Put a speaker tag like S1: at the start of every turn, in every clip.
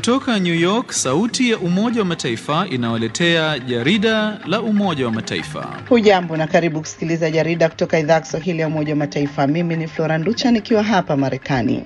S1: Kutoka New York, sauti ya Umoja wa Mataifa inawaletea jarida la Umoja wa Mataifa.
S2: Hujambo na karibu kusikiliza jarida kutoka idhaa ya Kiswahili ya Umoja wa Mataifa. Mimi ni Flora Nducha nikiwa hapa Marekani.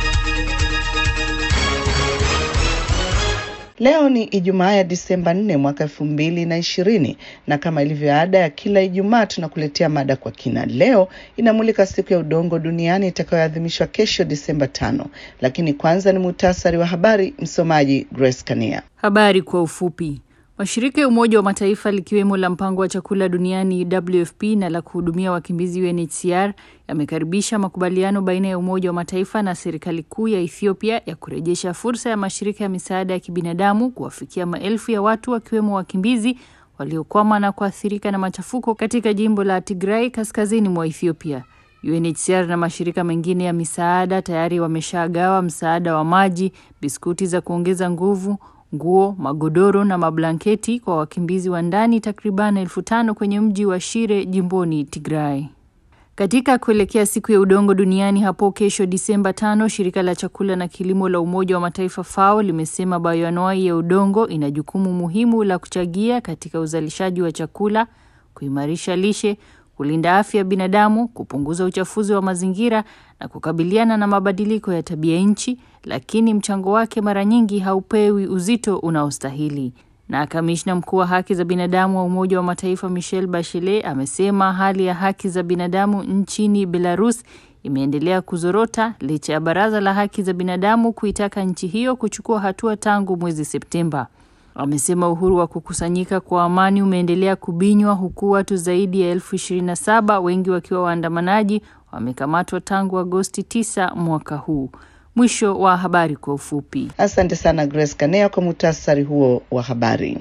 S2: Leo ni Ijumaa ya Disemba 4 mwaka elfu mbili na ishirini na kama ilivyo ada ya kila Ijumaa tunakuletea mada kwa kina. Leo inamulika siku ya udongo duniani itakayoadhimishwa kesho Disemba tano, lakini kwanza ni muhtasari wa habari. Msomaji Grace Kania.
S3: Habari kwa ufupi. Mashirika ya Umoja wa Mataifa likiwemo la mpango wa chakula duniani WFP na la kuhudumia wakimbizi UNHCR yamekaribisha makubaliano baina ya Umoja wa Mataifa na serikali kuu ya Ethiopia ya kurejesha fursa ya mashirika ya misaada ya kibinadamu kuwafikia maelfu ya watu wakiwemo wakimbizi waliokwama na kuathirika na machafuko katika jimbo la Tigray kaskazini mwa Ethiopia. UNHCR na mashirika mengine ya misaada tayari wameshagawa msaada wa maji, biskuti za kuongeza nguvu nguo, magodoro na mablanketi kwa wakimbizi wa ndani takriban elfu tano kwenye mji wa Shire jimboni Tigray. Katika kuelekea siku ya udongo duniani hapo kesho Disemba tano, shirika la chakula na kilimo la Umoja wa Mataifa FAO limesema bayoanuai ya udongo ina jukumu muhimu la kuchagia katika uzalishaji wa chakula, kuimarisha lishe, kulinda afya ya binadamu, kupunguza uchafuzi wa mazingira na kukabiliana na mabadiliko ya tabia nchi, lakini mchango wake mara nyingi haupewi uzito unaostahili. Na kamishna mkuu wa haki za binadamu wa Umoja wa Mataifa Michelle Bachelet amesema hali ya haki za binadamu nchini Belarus imeendelea kuzorota licha ya Baraza la Haki za Binadamu kuitaka nchi hiyo kuchukua hatua tangu mwezi Septemba. Amesema uhuru wa kukusanyika kwa amani umeendelea kubinywa huku watu zaidi ya elfu ishirini na saba wengi wakiwa waandamanaji wamekamatwa tangu Agosti 9 mwaka huu. Mwisho wa habari kwa ufupi.
S2: Asante sana Grace Kanea kwa muhtasari huo wa habari.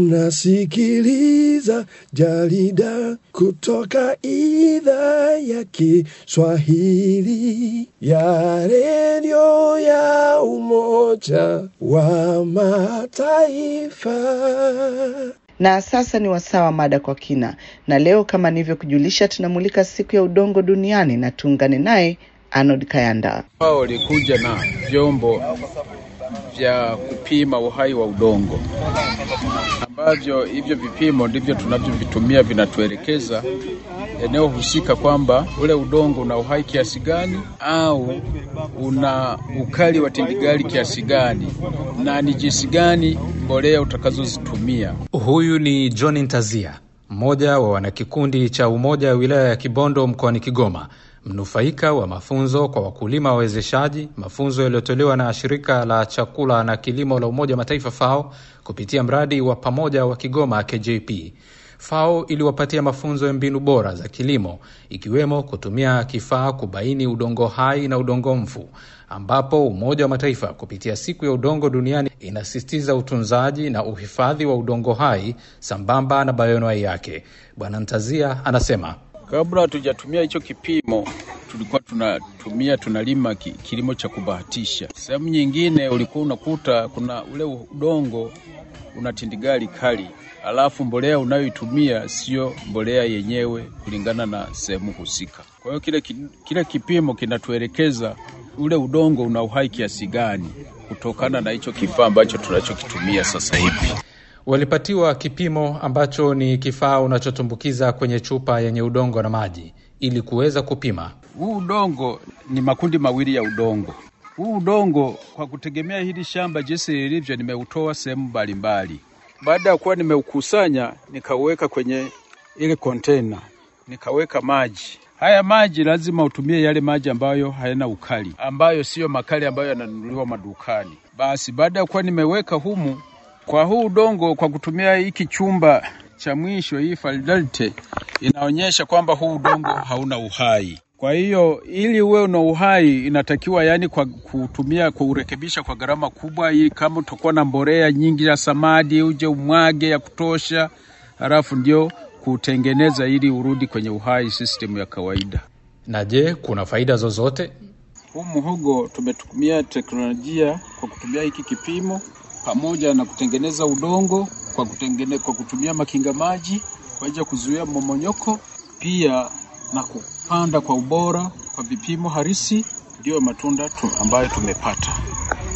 S4: Unasikiliza jarida kutoka idhaa ya Kiswahili ya redio ya Umoja wa Mataifa.
S2: Na sasa ni wasaa wa mada kwa kina, na leo kama nilivyokujulisha, tunamulika siku ya udongo duniani na tuungane naye Arnold Kayanda.
S5: Wao walikuja na vyombo vya kupima uhai wa udongo, ambavyo hivyo vipimo ndivyo tunavyovitumia, vinatuelekeza eneo husika kwamba ule udongo una uhai kiasi gani au una ukali wa tindigali kiasi gani na ni jinsi gani mbolea utakazozitumia.
S6: Huyu ni John Ntazia, mmoja wa wanakikundi cha Umoja wa Wilaya ya Kibondo mkoani Kigoma, mnufaika wa mafunzo kwa wakulima wawezeshaji, mafunzo yaliyotolewa na shirika la chakula na kilimo la Umoja wa Mataifa FAO kupitia mradi wa pamoja wa Kigoma KJP. FAO iliwapatia mafunzo ya mbinu bora za kilimo ikiwemo kutumia kifaa kubaini udongo hai na udongo mfu, ambapo Umoja wa Mataifa kupitia siku ya udongo duniani inasisitiza utunzaji na uhifadhi wa udongo hai sambamba na bayoanwai yake. Bwana Ntazia anasema
S5: Kabla hatujatumia hicho kipimo, tulikuwa tunatumia tunalima ki, kilimo cha kubahatisha. Sehemu nyingine ulikuwa unakuta kuna ule udongo una tindigali kali, alafu mbolea unayoitumia sio mbolea yenyewe kulingana na sehemu husika. Kwa hiyo kile, kile kipimo kinatuelekeza ule udongo una uhai kiasi gani kutokana na hicho kifaa ambacho tunachokitumia sasa hivi.
S6: Walipatiwa kipimo ambacho ni kifaa unachotumbukiza kwenye chupa yenye udongo na maji ili kuweza kupima.
S5: Huu udongo ni makundi mawili ya udongo. Huu udongo kwa kutegemea hili shamba jinsi lilivyo, nimeutoa sehemu mbalimbali. Baada ya kuwa nimeukusanya, nikauweka kwenye ile kontena, nikaweka maji. Haya maji lazima utumie yale maji ambayo hayana ukali, ambayo siyo makali ambayo yananunuliwa madukani. Basi baada ya kuwa nimeweka humu kwa huu udongo kwa kutumia hiki chumba cha mwisho, hii fidelity inaonyesha kwamba huu udongo hauna uhai. Kwa hiyo ili uwe una uhai inatakiwa yani kwa kutumia kuurekebisha kwa gharama kubwa, ili kama utakuwa na mbolea nyingi ya samadi uje umwage ya kutosha, halafu ndio kutengeneza ili urudi kwenye uhai system ya kawaida.
S6: Na je, kuna faida zozote?
S5: Huu muhogo tumetumia teknolojia kwa kutumia hiki kipimo pamoja na kutengeneza udongo kwa, kutengene, kwa kutumia makinga maji kwa ajili ya kuzuia mmomonyoko, pia na kupanda kwa ubora kwa vipimo halisi, ndiyo matunda tu ambayo tumepata.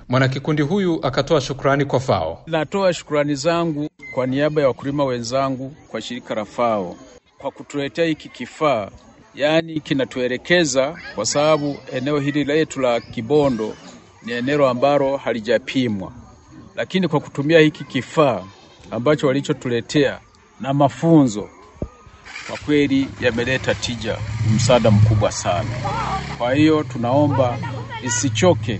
S6: Mwanakikundi huyu akatoa shukrani kwa FAO.
S5: Natoa shukrani zangu kwa niaba ya wakulima wenzangu kwa shirika la FAO kwa kutuletea hiki kifaa, yaani kinatuelekeza, kwa sababu eneo hili letu la Kibondo ni eneo ambalo halijapimwa, lakini kwa kutumia hiki kifaa ambacho walichotuletea na mafunzo, kwa kweli yameleta tija, msaada mkubwa sana. Kwa hiyo tunaomba isichoke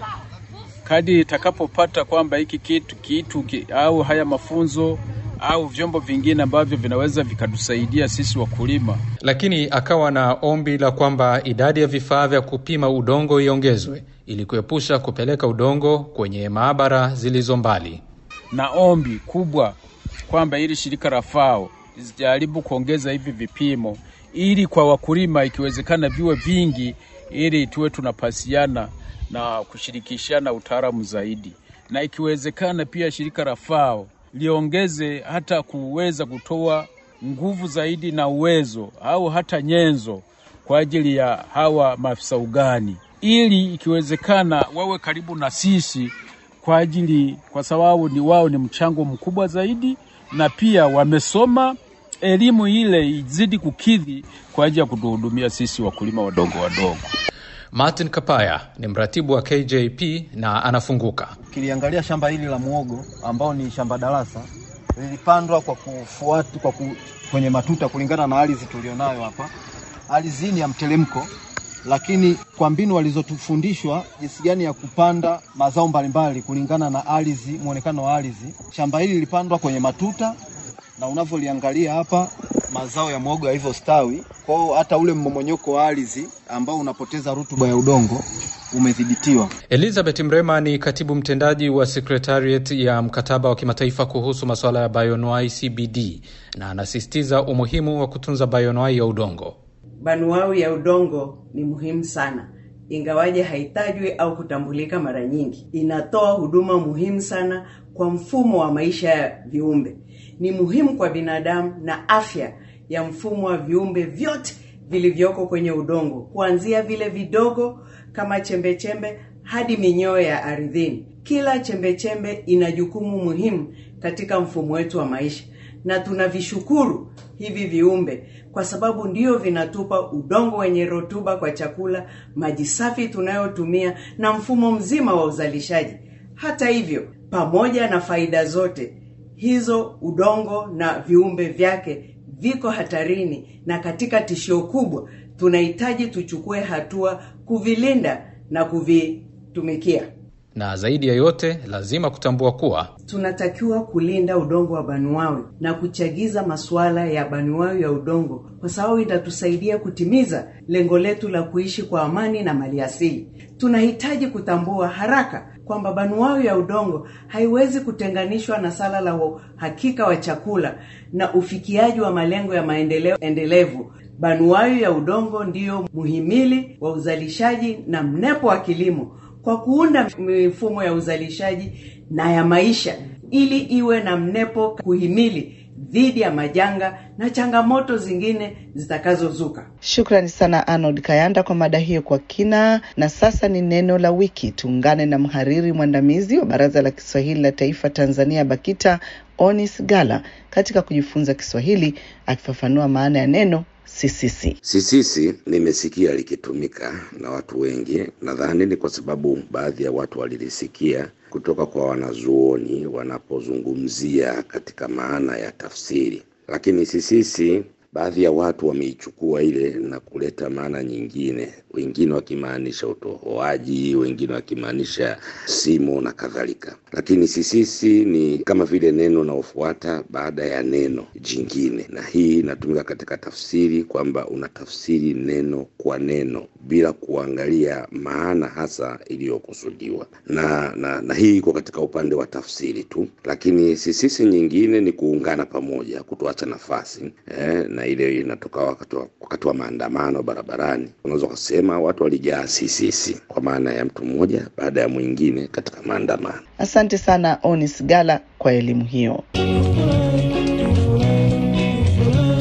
S5: kadi itakapopata kwamba hiki kitu kitu ki, au haya mafunzo au vyombo vingine ambavyo vinaweza vikatusaidia sisi wakulima.
S6: Lakini akawa na ombi la kwamba idadi ya vifaa vya kupima udongo iongezwe ili kuepusha kupeleka udongo kwenye maabara zilizo mbali.
S5: Na ombi kubwa kwamba ili shirika la FAO zijaribu kuongeza hivi vipimo ili kwa wakulima ikiwezekana viwe vingi, ili tuwe tunapasiana na kushirikishana utaalamu zaidi, na ikiwezekana pia shirika la FAO liongeze hata kuweza kutoa nguvu zaidi na uwezo au hata nyenzo kwa ajili ya hawa maafisa ugani, ili ikiwezekana wawe karibu na sisi kwa ajili, kwa sababu ni wao ni mchango mkubwa zaidi, na pia wamesoma elimu ile izidi kukidhi kwa ajili ya kutuhudumia sisi wakulima wadogo wadogo.
S6: Martin Kapaya ni mratibu wa KJP na anafunguka.
S7: Ukiliangalia shamba hili la muogo ambao ni shamba darasa lilipandwa kwa kufuata kwa ku, kwenye matuta kulingana na ardhi tulionayo hapa. Ardhi hii ni ya mteremko, lakini kwa mbinu walizotufundishwa jinsi gani ya kupanda mazao mbalimbali kulingana na ardhi, muonekano wa ardhi. Shamba hili lilipandwa kwenye matuta na unavyoliangalia hapa mazao ya muogo yalivyostawi. Kwa hiyo hata ule mmomonyoko wa ardhi ambao unapoteza rutuba ya udongo umedhibitiwa.
S6: Elizabeth Mrema ni katibu mtendaji wa Secretariat ya mkataba wa kimataifa kuhusu masuala ya bioanuai CBD, na anasisitiza umuhimu wa kutunza bioanuai ya udongo.
S8: Banuau ya udongo ni muhimu sana, ingawaje haitajwi au kutambulika mara nyingi. Inatoa huduma muhimu sana kwa mfumo wa maisha ya viumbe. Ni muhimu kwa binadamu na afya ya mfumo wa viumbe vyote vilivyoko kwenye udongo, kuanzia vile vidogo kama chembechembe chembe, hadi minyoo ya ardhini. Kila chembechembe chembe ina jukumu muhimu katika mfumo wetu wa maisha, na tunavishukuru hivi viumbe kwa sababu ndio vinatupa udongo wenye rutuba kwa chakula, maji safi tunayotumia na mfumo mzima wa uzalishaji. Hata hivyo, pamoja na faida zote hizo, udongo na viumbe vyake viko hatarini na katika tishio kubwa. Tunahitaji tuchukue hatua kuvilinda na kuvitumikia.
S6: Na zaidi ya yote, lazima kutambua kuwa
S8: tunatakiwa kulinda udongo wa banuawi na kuchagiza masuala ya banuawi ya udongo, kwa sababu itatusaidia kutimiza lengo letu la kuishi kwa amani na maliasili. Tunahitaji kutambua haraka kwamba banuawi ya udongo haiwezi kutenganishwa na sala la uhakika wa chakula na ufikiaji wa malengo ya maendeleo endelevu. Banuawi ya udongo ndiyo muhimili wa uzalishaji na mnepo wa kilimo kwa kuunda mifumo ya uzalishaji na ya maisha ili iwe na mnepo kuhimili dhidi ya majanga na changamoto zingine zitakazozuka.
S2: Shukrani sana Arnold Kayanda kwa mada hiyo kwa kina. Na sasa ni neno la wiki. Tuungane na mhariri mwandamizi wa Baraza la Kiswahili la Taifa Tanzania, BAKITA, Onis Gala katika kujifunza Kiswahili, akifafanua maana ya neno sisisi.
S9: Sisisi nimesikia likitumika na watu wengi, nadhani ni kwa sababu baadhi ya watu walilisikia kutoka kwa wanazuoni wanapozungumzia katika maana ya tafsiri, lakini sisisi baadhi ya watu wameichukua ile na kuleta maana nyingine, wengine wakimaanisha utohoaji, wengine wakimaanisha simo na kadhalika. Lakini sisisi ni kama vile neno linalofuata baada ya neno jingine, na hii inatumika katika tafsiri kwamba unatafsiri neno kwa neno bila kuangalia maana hasa iliyokusudiwa, na, na, na hii iko katika upande wa tafsiri tu. Lakini sisisi nyingine ni kuungana pamoja, kutoacha nafasi eh, na ile inatoka wakati wa, wakati wa maandamano barabarani, unaweza ukasema watu walijaa sisisi, kwa maana ya mtu mmoja baada ya mwingine katika maandamano.
S2: Asante sana Onis Gala kwa elimu hiyo.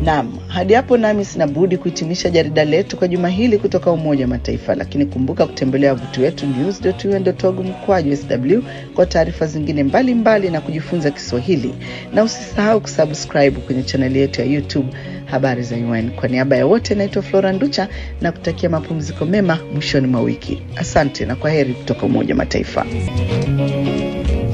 S2: Naam, hadi hapo nami sina budi kuhitimisha jarida letu kwa juma hili kutoka Umoja wa Mataifa, lakini kumbuka kutembelea wavuti wetu news.un.org mkwaju sw kwa taarifa zingine mbalimbali mbali na kujifunza Kiswahili, na usisahau kusubscribe kwenye chaneli yetu ya YouTube habari za UN. Kwa niaba ya wote, naitwa Flora Nducha na kutakia mapumziko mema mwishoni mwa wiki. Asante na kwa heri kutoka Umoja wa Mataifa.